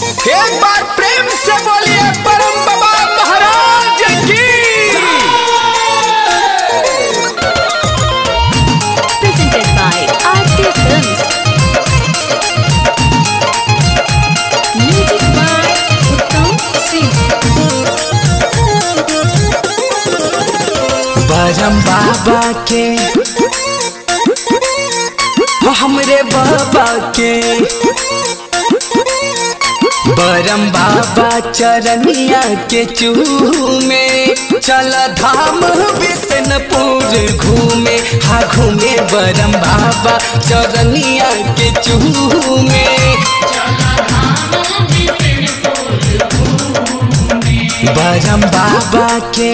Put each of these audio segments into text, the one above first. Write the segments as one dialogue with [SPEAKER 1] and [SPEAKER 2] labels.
[SPEAKER 1] एक बार प्रेम से बोलिए परम बाबा महाराज की
[SPEAKER 2] presented by RT Films. Music by Uttam Singh.
[SPEAKER 1] बरम बाबा के हो हमरे बाबा के बरम बाबा चरनिया के चूमे चल धाम बिशनपुर घूमे हा घूमे बरम बाबा चरनिया के चूमे बरम बाबा के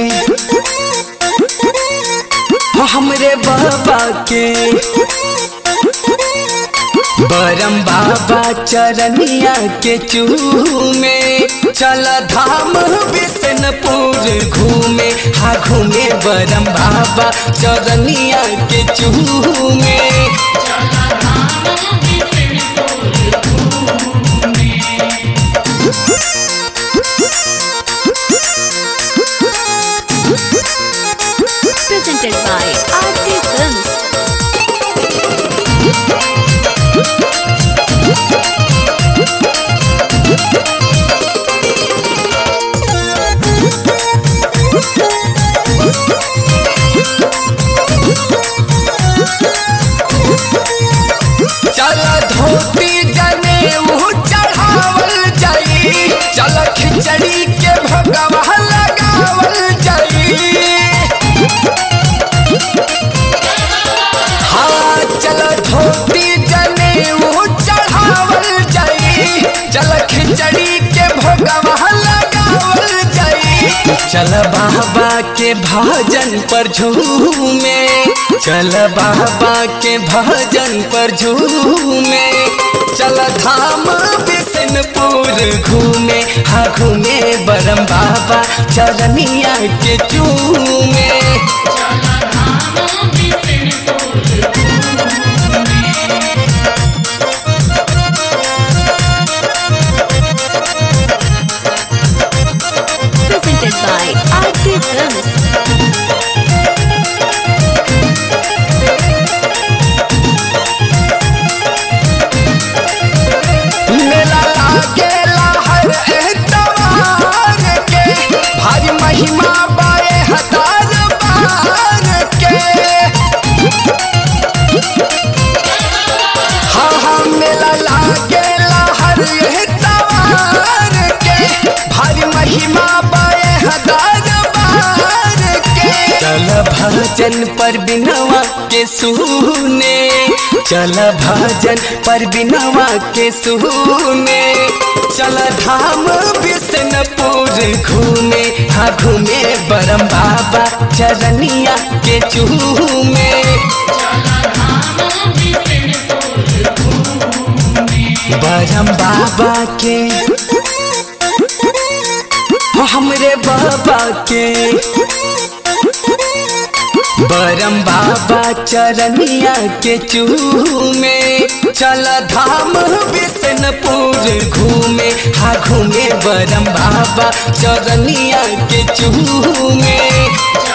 [SPEAKER 1] हो हमरे बाबा के बरम बाबा चरनिया के चूमे चल धाम बिशनपुर घूमे हा घूमे बरम बाबा चरनिया के चूमे
[SPEAKER 2] Presented by RT Films.
[SPEAKER 1] चल धोती जने मुँह चढ़ावल जाई चल खिचड़ी के भगवा लगावल जाई हाँ चल धोती जने मुँह चढ़ावल जाई चल खिचड़ी के भगवा लगावल जाई चल बाबा के भजन पर झूमे चल बाबा के भजन पर झूमे चल धाम बिशनपुर घूमे हा घूमे बरम बाबा चरनिया के चूमे
[SPEAKER 2] Presented by RT Films.
[SPEAKER 1] मेला लागेला हर एतवार के भारी महिमा बाए हजार बार के हाँ हाँ मेला लागेला हर एतवार के भारी महिमा बाए हजार बार के चल भजन पर बिनवा के सुने चल भजन पर बिनवा के सुने चल धाम बिशनपुर घूमे हाँ घूमे बरम बाबा चरनिया के चूमे बरम बाबा के हो हमरे बाबा के बरम बाबा चरनिया के चूमे चल धाम बिशनपुर घूमे हा घूमे बरम बाबा चरनिया के चूमे